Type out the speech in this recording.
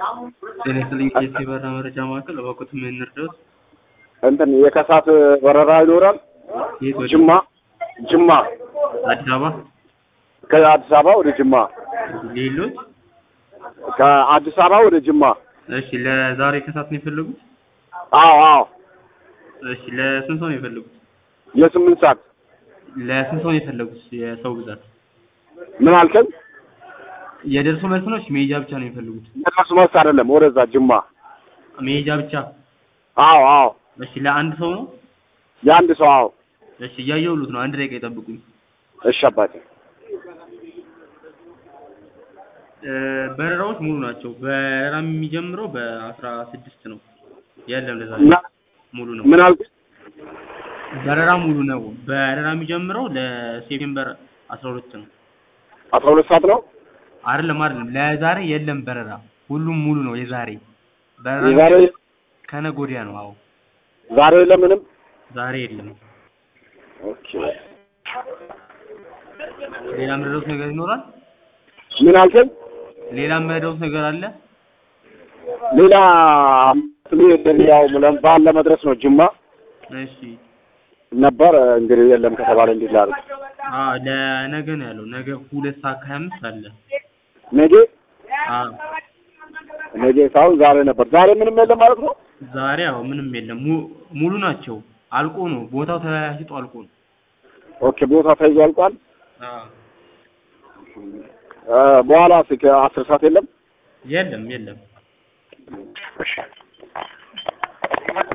ጤና ይስጥልኝ የኢትዮ በረራ መረጃ ማዕከል እባክዎት ምን እንርዳዎት? እንትን የከሳት በረራ ይኖራል። የት ወደ ጅማ ጅማ አዲስ አበባ ከአዲስ አበባ ወደ ጅማ ሌሎች? ከአዲስ አበባ ወደ ጅማ። እሺ ለዛሬ ከሰዓት ነው የፈለጉት? አዎ አዎ እሺ ለስንት ሰው ነው የፈለጉት? የስምንት ሰዓት ለስንት ሰው ነው የፈለጉት? የሰው ብዛት ምን አልከኝ? የደርሶ መልስ ነው? እሺ መሄጃ ብቻ ነው የፈለጉት? የራሱ መልስ አይደለም፣ ወደዛ ጅማ። መሄጃ ብቻ። አዎ አዎ እሺ ለአንድ ሰው ነው? የአንድ ሰው አዎ። እሺ እያየሁሉት ነው። አንድ ደቂቃ ይጠብቁኝ። እሺ አባቴ እ በረራዎች ሙሉ ናቸው። በረራ የሚጀምረው በአስራ ስድስት ነው። የለም ለዛሬ እና ሙሉ ነው። ምን አልከኝ? በረራ ሙሉ ነው። በረራ የሚጀምረው ለሴፕቴምበር አስራ ሁለት ነው። አስራ ሁለት ሰዓት ነው አይደለም አይደለም፣ ለዛሬ የለም በረራ። ሁሉም ሙሉ ነው የዛሬ በረራ የዛሬ ከነገ ወዲያ ነው። አዎ ዛሬ ለምንም ዛሬ የለም። ኦኬ ሌላ የምረዳውት ነገር ይኖራል? ምን አልከኝ? ሌላ የምረዳውት ነገር አለ? ሌላ ያው በዓል ለመድረስ ነው ጅማ እሺ ነበር እንግዲህ የለም ከተባለ እንዴት ላድርግ? አ ለነገ ነው ያለው። ነገ ሁለት ሰዓት ከሀያ አምስት አለ። ነገ አዎ ነገ ሳይሆን ዛሬ ነበር። ዛሬ ምንም የለም ማለት ነው። ዛሬ አዎ ምንም የለም። mu- ሙሉ ናቸው። አልቆ ነው ቦታው ተሽጦ አልቆ ነው። ኦኬ ቦታ ተይዞ አልቋል። አዎ እ በኋላ እስከ አስር ሰዓት የለም። የለም የለም።